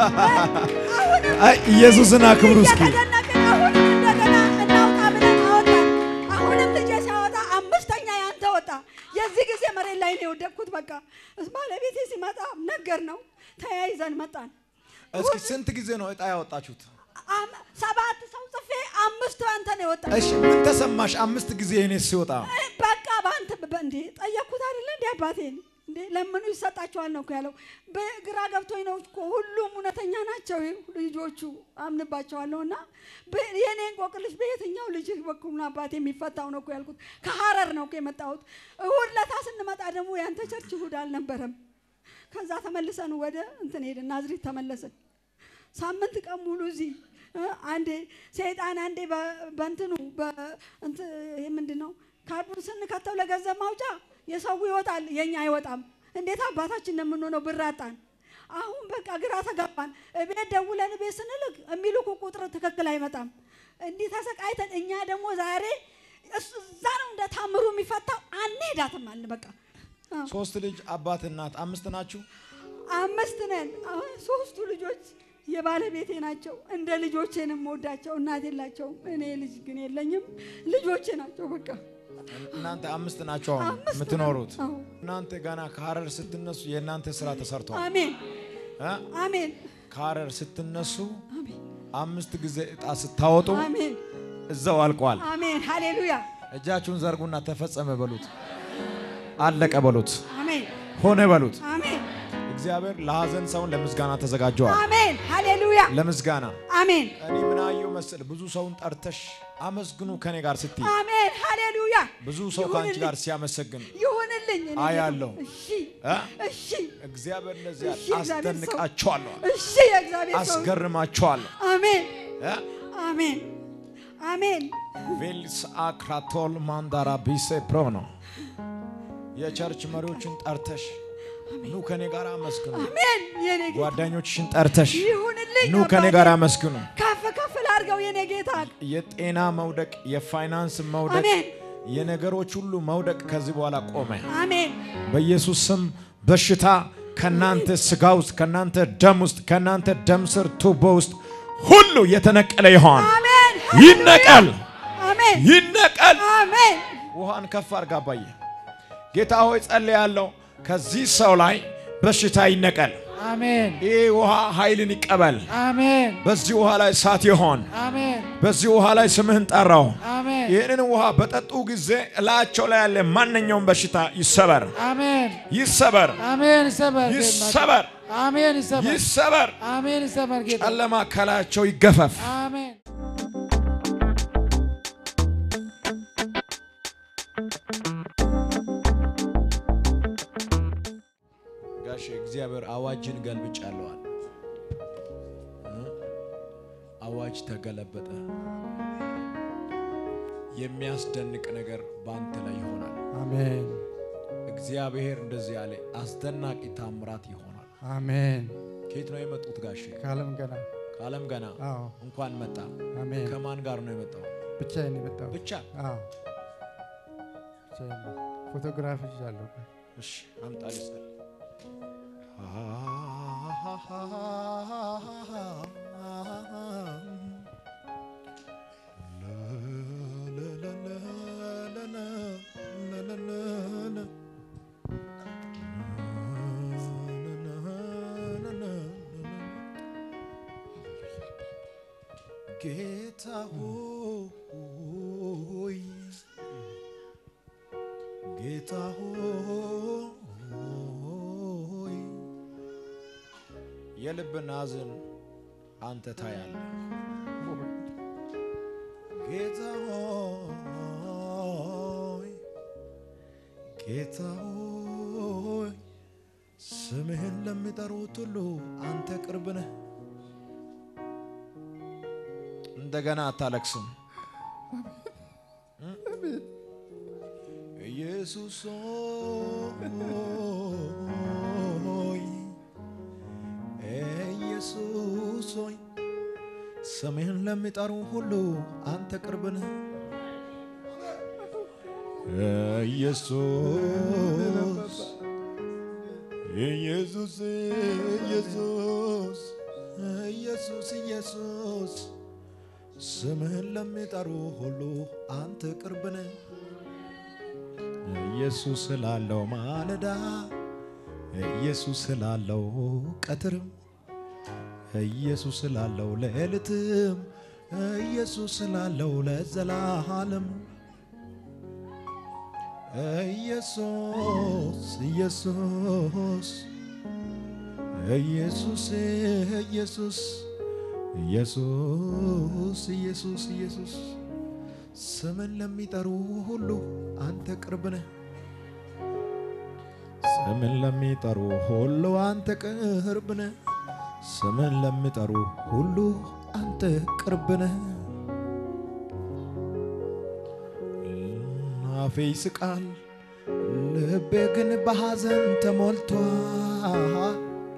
አሁንም አይ ኢየሱስን አክብሩ እስኪ። እየተደነቅን አሁንም እንደገና እናውጣ ብለን አወጣን። አሁንም ልጄ ሲያወጣ አምስተኛ ያንተ ወጣ። የዚህ ጊዜ መሬት ላይ ነው የወደቅኩት። በቃ ባለቤቴ ሲመጣ ነገር ነው ተያይዘን መጣን። እስኪ ስንት ጊዜ ነው እጣ ያወጣችሁት? አም- ሰባት ሰው ጽፌ አምስት አንተ ነው የወጣ እሺ ምን ተሰማሽ? አምስት ጊዜ እኔ ሲወጣ በቃ በአንተ በ- እንዴ ጠየቅኩት አይደለ እንዴ አባቴን እንዴ ለምኑ ይሰጣቸዋል ነው እኮ ያለው። በግራ ገብቶኝ ነው እኮ ሁሉም እውነተኛ ናቸው ልጆቹ አምንባቸዋለሁ። እና በ- የኔ እንቆቅልሽ በየትኛው ልጅህ በኩል ነው አባቴ የሚፈታው ነው እኮ ያልኩት። ከሀረር ነው እኮ የመጣሁት። እሑድ ለታ ስንመጣ ደግሞ ያንተ ቸርች እሑድ አልነበረም። ከዛ ተመልሰን ወደ እንትን ሄድን ናዝሬት ተመለስን። ሳምንት ቀን ሙሉ እዚህ እ፣ አንዴ ሰይጣን አንዴ በ- በእንትኑ በእንት- ይሄ ምንድን ነው ካርዱን ስንከተው ለገንዘብ ማውጫ የሰው ይወጣል፣ የኛ አይወጣም። እንዴት አባታችን ነው የምንሆነው? ብር አጣን። አሁን በቃ ግራ ተጋባን። እቤት ደውለን ቤት ስንልክ የሚልኩ ቁጥር ትክክል አይመጣም። እንዲህ ተሰቃይተን እኛ ደግሞ ዛሬ እሱ እዛ ነው እንደ ታምሩ የሚፈታው አንሄዳትም አልን በቃ አዎ። ሶስት ልጅ አባት እናት አምስት ናችሁ። አምስት ነን። አሁን ሶስቱ ልጆች የባለቤቴ ናቸው። እንደ ልጆቼ ነው የምወዳቸው። እናት የላቸውም። እኔ ልጅ ግን የለኝም። ልጆቼ ናቸው በቃ እናንተ አምስት ናችሁ አሁን አምስት የምትኖሩት። አዎ። እናንተ ገና ከሀረር ስትነሱ የእናንተ ስራ ተሰርቷል። አሜን እ? አሜን ከሀረር ስትነሱ አሜን አምስት ጊዜ እጣ ስታወጡ አሜን እዛው አልቋል። አሜን ሃሌሉያ እጃችሁን ዘርጉና ተፈጸመ በሉት፣ አለቀ በሉት፣ አሜን ሆነ በሉት። አሜን እግዚአብሔር ለሀዘን ሰውን ለምስጋና ተዘጋጀዋል። አሜን ሃሌሉያ ለምስጋና አሜን እኔ ምን አየሁ መሰል ብዙ ሰውን ጠርተሽ አመስግኑ ከኔ ጋር ስትይ አሜን ሃሌሉያ ብዙ ሰው ከአንቺ ይሁንልኝ። ጋር ሲያመሰግን ይሁንልኝ እኔ አያለሁ። እሺ እ? እሺ እግዚአብሔር እንደዚህ እሺ፣ እግዚአብሔር ሰው። አስደንቃቸዋለሁ፣ እሺ የእግዚአብሔር ሰው አስገርማቸዋለሁ። አሜን እ? አሜን አሜን ቬልስ አክራቶል ማንዳራ ቢሴ ፕሮኖ የቸርች መሪዎችን ጠርተሽ ኑ ከኔ ጋር አመስግኑ። አሜን የኔ ጌታ ጓደኞችሽን ጠርተሽ ይሁንልኝ ኑ ከኔ አባቴ። ጋር አመስግኑ። ከፍ ከፍ ላድርገው የኔ ጌታ የጤና መውደቅ፣ የፋይናንስ መውደቅ፣ አሜን የነገሮች ሁሉ መውደቅ ከዚህ በኋላ ቆመ። አሜን በኢየሱስ ስም በሽታ ከናንተ ስጋ ውስጥ ከናንተ ደም ውስጥ ከናንተ ደም ስር ቱቦ ውስጥ ሁሉ የተነቀለ ይሆን። አሜን ይነቀል፣ አሜን ይነቀል። አሜን ውሃን ከፍ አድርጋ አባዬ። ጌታ ሆይ ጸልያለሁ፣ ከዚህ ሰው ላይ በሽታ ይነቀል። አሜን ይህ ውሃ ኃይልን ይቀበል። አሜን በዚህ ውሃ ላይ እሳት ይሆን። አሜን በዚህ ውሃ ላይ ስምህን ጠራው። አሜን ይህንን ውሃ በጠጡ ጊዜ እላቸው ላይ ያለ ማንኛውም በሽታ ይሰበር፣ አሜን ይሰበር፣ አሜን ይሰበር ይሰበር፣ አሜን ይሰበር ይሰበር። አሜን ይሰበር ጌታ ጨለማ ከላያቸው ይገፈፍ። አሜን ጋሽ እግዚአብሔር አዋጅን ገልብጫለዋል። አዋጅ ተገለበጠ። የሚያስደንቅ ነገር በአንተ ላይ ይሆናል። አሜን እግዚአብሔር እንደዚህ ያለ አስደናቂ ታምራት ይሆናል። አሜን ከየት ነው የመጡት ጋሽ? ከዓለም ገና ከዓለም ገና አዎ እንኳን መጣ። አሜን ከማን ጋር ነው የመጣው? ብቻዬን የመጣው ብቻ አዎ ብቻዬን ነው። ፎቶግራፍ ይዣለሁ እሺ አምጣ ልጸል ጌታ ሆይ ጌታ ሆይ የልብን ሐዘን አንተ ታያለህ። ጌታ ሆይ ጌታ ሆይ ስምህን ለሚጠሩት ሁሉ አንተ ቅርብ ነህ። እንደገና አታለቅስም። ኢየሱስ ሆይ ኢየሱስ ሆይ ስምህን ለሚጠሩ ሁሉ አንተ ቅርብ ነህ። ኢየሱስ ኢየሱስ ኢየሱስ ኢየሱስ ኢየሱስ ስምህን ለሚጠሩ ሁሉ አንተ ቅርብ ነህ። ኢየሱስ ስላለው ማለዳ ኢየሱስ ስላለው ቀትርም ኢየሱስ ስላለው ሌሊትም ኢየሱስ ስላለው ለዘላለም ኢየሱስ ኢየሱስ ኢየሱስ ኢየሱስ ኢየሱስ ኢየሱስ ኢየሱስ ስምን ለሚጠሩ ሁሉ አንተ ቅርብ ነህ። ስምን ለሚጠሩ ሁሉ አንተ ቅርብ ነህ። ስምን ለሚጠሩ ሁሉ አንተ ቅርብ ነህ። አፌ ይስቃል፣ ልቤ ግን በሐዘን ተሞልቷል።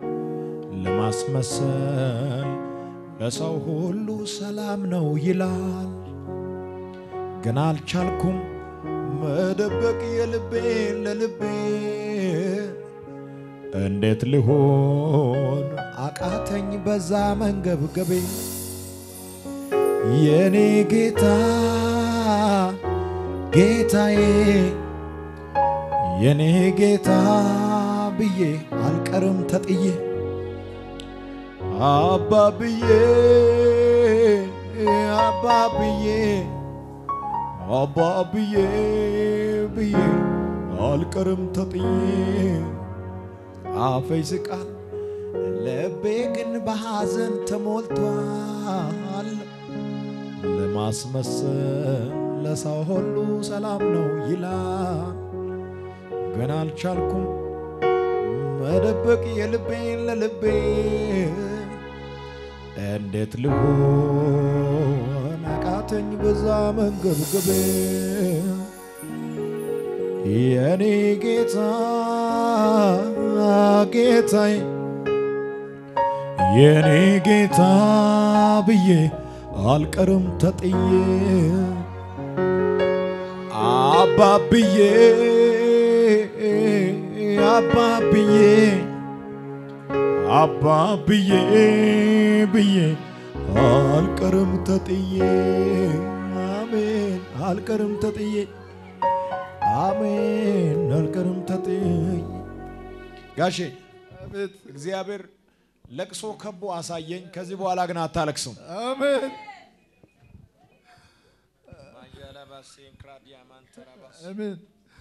ለማስመሰል ለሰው ሁሉ ሰላም ነው ይላል፣ ግን አልቻልኩም መደበቅ የልቤን ለልቤ እንዴት ልሆን አቃተኝ በዛ መንገብገቤ የኔ ጌታ ጌታዬ የኔ ጌታ ብዬ አልቀርም ተጥዬ አባብዬ አባብዬ አባብዬ ብዬ አልቀርም ተጥዬ አፌ ይስቃል ልቤ ግን በሐዘን ተሞልቷል። ለማስመሰል ለሰው ሁሉ ሰላም ነው ይላል፣ ግን አልቻልኩም መደበቅ የልቤን ለልቤ እንዴት ልሆን አቃተኝ በዛ መንገብገቤ የኔ ጌታ ጌታዬ የኔ ጌታ ብዬ አልቀርም ተጥዬ አባብዬ አባብዬ አባብዬ ብዬ አልቀርም ተጥዬ አሜን አልቀርም ተጥዬ አሜን አልቀርም ተጥዬ ጋሼ እግዚአብሔር ለቅሶ ከቦ አሳየኝ። ከዚህ በኋላ ግን አታለቅስም። አሜን አሜን።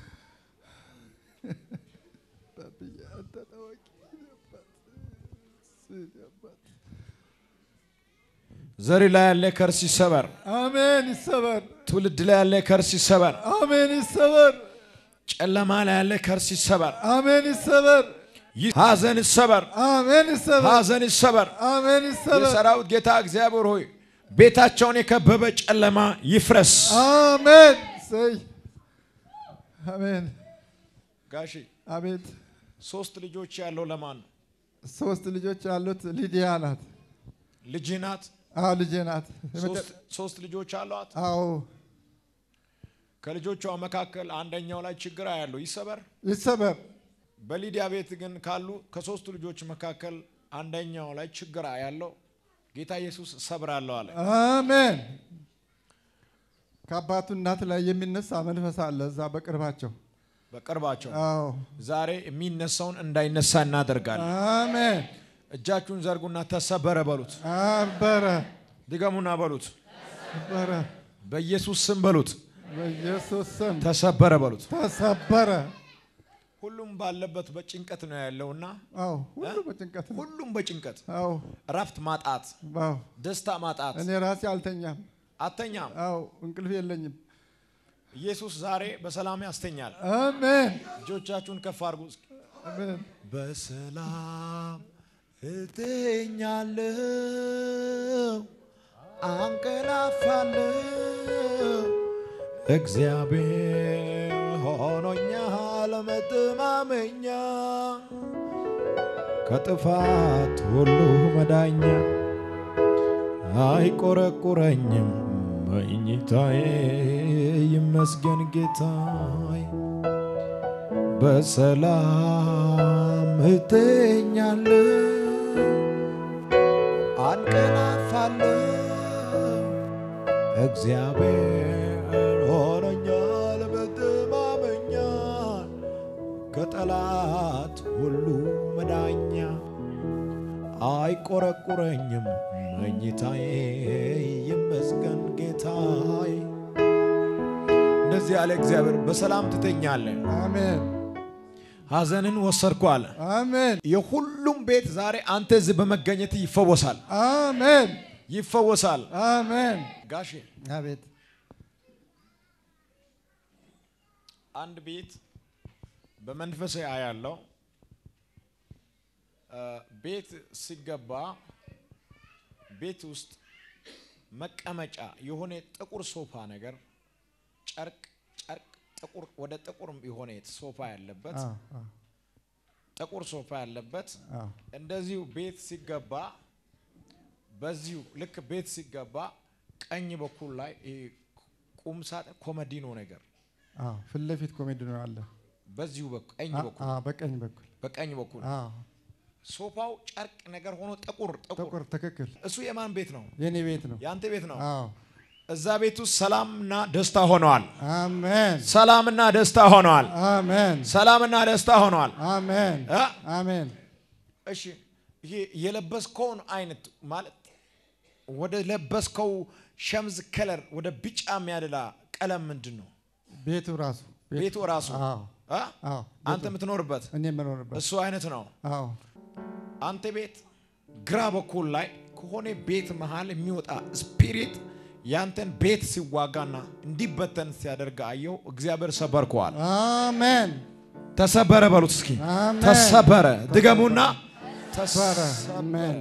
ባብዬ አንተ ታዋቂ አባት፣ አባት። ዘሪ ላይ ያለ ከርስ ይሰበር። አሜን ይሰበር። ትውልድ ላይ ያለ ከርስ ይሰበር። አሜን ይሰበር። ጨለማ ላይ ያለ ከርስ ይሰበር። አሜን ይሰበር። ይህ ሐዘን ይሰበር። አሜን ይሰበር። ሐዘን ይሰበር። አሜን ይሰበር። የሰራዊት ጌታ እግዚአብሔር ሆይ ቤታቸውን የከበበ ጨለማ ይፍረስ። አሜን ሰይ አሜን ጋሺ አቤት። ሶስት ልጆች ያለው ለማን ነው? ሶስት ልጆች ያሉት ሊዲያ ናት። ልጅ ናት። አዎ ልጄ ናት። ሶስት- ሶስት ልጆች አሏት። አዎ ከልጆቿ መካከል አንደኛው ላይ ችግር ያለው ይሰበር። ይሰበር። በሊዲያ ቤት ግን ካሉ ከሶስቱ ልጆች መካከል አንደኛው ላይ ችግር ያለው ጌታ ኢየሱስ ሰብራለሁ አለ። አሜን። ከአባቱ እናት ላይ የሚነሳ መንፈስ አለ እዛ በቅርባቸው። በቅርባቸው አዎ ዛሬ የሚነሳውን እንዳይነሳ እናደርጋለን። አሜን። እጃችሁን ዘርጉና ተሰበረ በሉት። አበረ ድገሙና በሉት። ተሰበረ በኢየሱስ ስም በሉት። በኢየሱስ ስም ተሰበረ በሉት። ተሰበረ። ሁሉም ባለበት በጭንቀት ነው ያለውና አዎ ሁሉ በጭንቀት ነው። ሁሉም በጭንቀት አዎ እረፍት ማጣት፣ አዎ ደስታ ማጣት፣ እኔ ራሴ አልተኛም። አተኛም። አዎ እንቅልፍ የለኝም። ኢየሱስ ዛሬ በሰላም ያስተኛል። አሜን እጆቻችሁን ከፍ አድርጉ። እስኪ። አሜን። በሰላም እተኛለሁ፣ አንቀላፋለሁ። እግዚአብሔር ሆኖኛል መተማመኛ፣ ከጥፋት ሁሉ መዳኛ፣ አይቆረቁረኝም መኝታዬ ይመስገን ጌታዬ። በሰላም እተኛለሁ አንቀላፋለሁ። እግዚአብሔር ሆኖኛል መተማመኛ ከጠላት ሁሉ መዳኛ አይቆረቁረኝም መኝታዬ ይመስገን ጌታዬ። እንደዚህ ያለ እግዚአብሔር በሰላም ትተኛለህ። አሜን ሐዘንን ወሰድኩ አለ። አሜን የሁሉም ቤት ዛሬ አንተ እዚህ በመገኘት ይፈወሳል፣ አሜን ይፈወሳል። አሜን። ጋሼ አቤት አንድ ቤት በመንፈስ ያለው ቤት ሲገባ ቤት ውስጥ መቀመጫ የሆነ ጥቁር ሶፋ ነገር ጨርቅ ጨርቅ ጥቁር ወደ ጥቁር የሆነ ሶፋ ያለበት አዎ አዎ ጥቁር ሶፋ ያለበት አዎ እንደዚሁ ቤት ሲገባ በዚሁ ልክ ቤት ሲገባ ቀኝ በኩል ላይ ይሄ ቁም ሳጥን ኮመዲኖ ነገር አዎ ፊት ለፊት ኮሜዲ ነው አለ። በዚሁ በኩል ቀኝ አ- በኩል አ- በቀኝ በኩል በቀኝ በኩል አዎ ሶፋው ጨርቅ ነገር ሆኖ ጥቁር ጥቁር ጥቁር ትክክል። እሱ የማን ቤት ነው? የኔ ቤት ነው። የአንተ ቤት ነው። አዎ እዛ ቤት ውስጥ ሰላምና ደስታ ሆነዋል። አሜን ሰላምና ደስታ ሆነዋል። አሜን ሰላምና ደስታ ሆነዋል። አሜን እ? አሜን። እሺ ይሄ የለበስከውን አይነት ማለት ወደ ለበስከው ሸምዝ ከለር ወደ ቢጫ የሚያደላ ቀለም ምንድን ነው? ቤቱ ራሱ ቤቱ ራሱ አዎ እ? አዎ አንተ የምትኖርበት እኔ የምኖርበት እሱ አይነት ነው። አዎ አንተ ቤት ግራ በኩል ላይ ከሆነ ቤት መሃል የሚወጣ ስፒሪት ያንተን ቤት ሲዋጋና እንዲበተን ሲያደርግ አየው። እግዚአብሔር ሰበርከዋል። አሜን ተሰበረ በሉት እስኪ አሜን። ተሰበረ። ድገሙና ተሰበረ። አሜን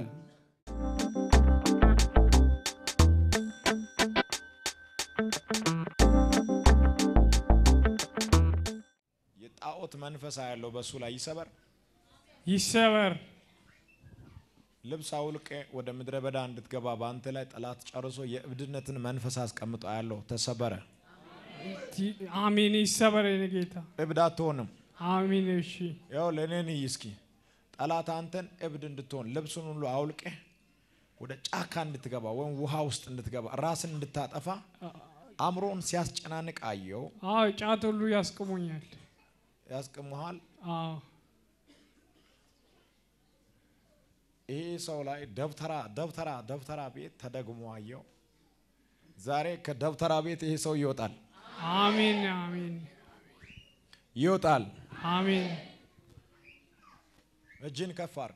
የጣዖት መንፈሳ ያለው በእሱ ላይ ይሰበር። ይሰበር። ልብስ አውልቄ ወደ ምድረ በዳ እንድትገባ በአንተ ላይ ጠላት ጨርሶ የእብድነትን መንፈስ አስቀምጦ ያለው ተሰበረ። ቲ- አሜን። ይሰበር የኔ ጌታ። እብድ አትሆንም። አሜን። እሺ ያው ለእኔን እይ እስኪ ጠላት አንተን እብድ እንድትሆን ልብሱን ሁሉ አውልቄ ወደ ጫካ እንድትገባ ወይም ውሃ ውስጥ እንድትገባ ራስን እንድታጠፋ አእምሮን ሲያስጨናንቅ አየው። አዎ፣ ጫት ሁሉ ያስቅሙኛል። ያስቅሙሃል። አዎ ይሄ ሰው ላይ ደብተራ ደብተራ ደብተራ ቤት ተደግሞ አየው። ዛሬ ከደብተራ ቤት ይሄ ሰው ይወጣል አሜን። አሜን። ይወጣል። አሜን። እጅን ከፍ አርግ።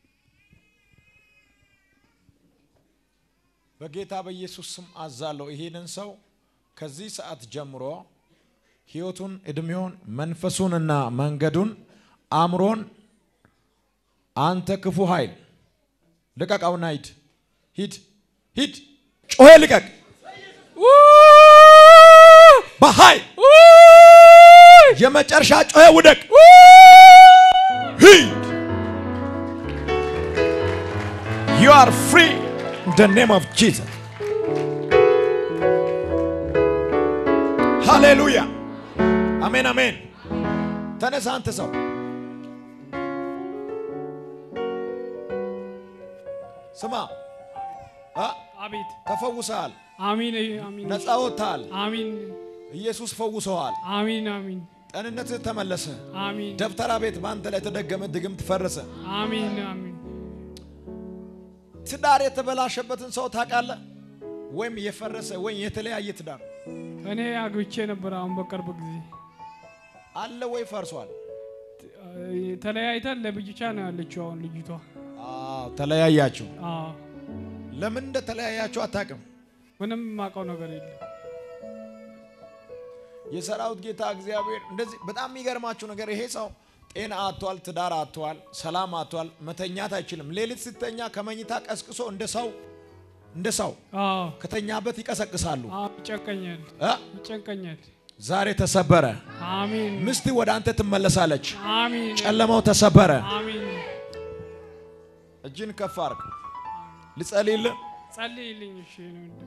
በጌታ በኢየሱስ ስም አዛለሁ። ይሄንን ሰው ከዚህ ሰዓት ጀምሮ ህይወቱን፣ እድሜውን፣ መንፈሱንና መንገዱን አእምሮን አንተ ክፉ ኃይል ልቀቃውና ሂድ ሂድ ሂድ፣ ጮኸ ልቀቅ በኃይል የመጨረሻ ጮኸ ውደቅ ሂድ You are free in the name of Jesus. ሃሌሉያ አሜን አሜን። ተነሳ አንተ ሰው ስማ አ አቤት። ተፈውሰሃል፣ አሜን። አሜን። ነፃ ወጥተሃል። አሜን። ኢየሱስ ፈውሰዋል። አሜን። አሜን። ጤንነትህ ተመለሰ። አሜን። ደብተራ ቤት በአንተ ላይ የተደገመ ድግምት ፈረሰ። አሜን። አሜን። ትዳር የተበላሸበትን ሰው ታውቃለህ? ወይም የፈረሰ ወይም የተለያየ ትዳር እኔ አግብቼ ነበር። አሁን በቅርብ ጊዜ አለ ወይ ፈርሷል? ተለያይተን ለብቻ ነው ያለችው አሁን ልጅቷ። አዎ ተለያያችሁ። አዎ ለምን እንደተለያያችሁ አታውቅም። ምንም የማውቀው ነገር የለም። የሰራዊት ጌታ እግዚአብሔር እንደዚህ በጣም የሚገርማችሁ ነገር ይሄ ሰው ጤና አጥቷል፣ ትዳር አጥቷል፣ ሰላም አጥቷል፣ መተኛት አይችልም። ሌሊት ስተኛ ከመኝታ ቀስቅሶ እንደ ሰው እንደ ሰው አዎ ከተኛበት ይቀሰቅሳሉ። አዎ ይጨንቀኛል፣ እ? ይጨንቀኛል። ዛሬ ተሰበረ። አሚን ምስት ወደ አንተ ትመለሳለች። አሚን ጨለማው ተሰበረ። አሚን። እጅን ከፍ አድርግ። ልጸልይልህ። ጸልይልኝ። እሺ ነው እንዴ?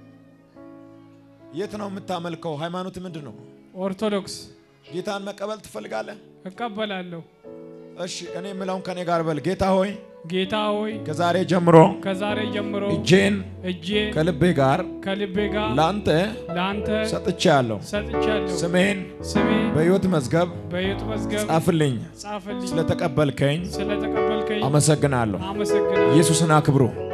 የት ነው የምታመልከው? ሃይማኖት ምንድን ነው? ኦርቶዶክስ ጌታን መቀበል ትፈልጋለህ? እቀበላለሁ። እሺ እኔ የምለውን ከኔ ጋር በል። ጌታ ሆይ ጌታ ሆይ ከዛሬ ጀምሮ ከዛሬ ጀምሮ እጄን እጄን ከልቤ ጋር ከልቤ ጋር ለአንተ ለአንተ ሰጥቻለሁ። ሰጥቻለሁ። ስሜን ስሜ በሕይወት መዝገብ በሕይወት መዝገብ ጻፍልኝ። ጻፍልኝ። ስለተቀበልከኝ ስለተቀበልከኝ አመሰግናለሁ። አመሰግናለሁ። ኢየሱስን አክብሩ።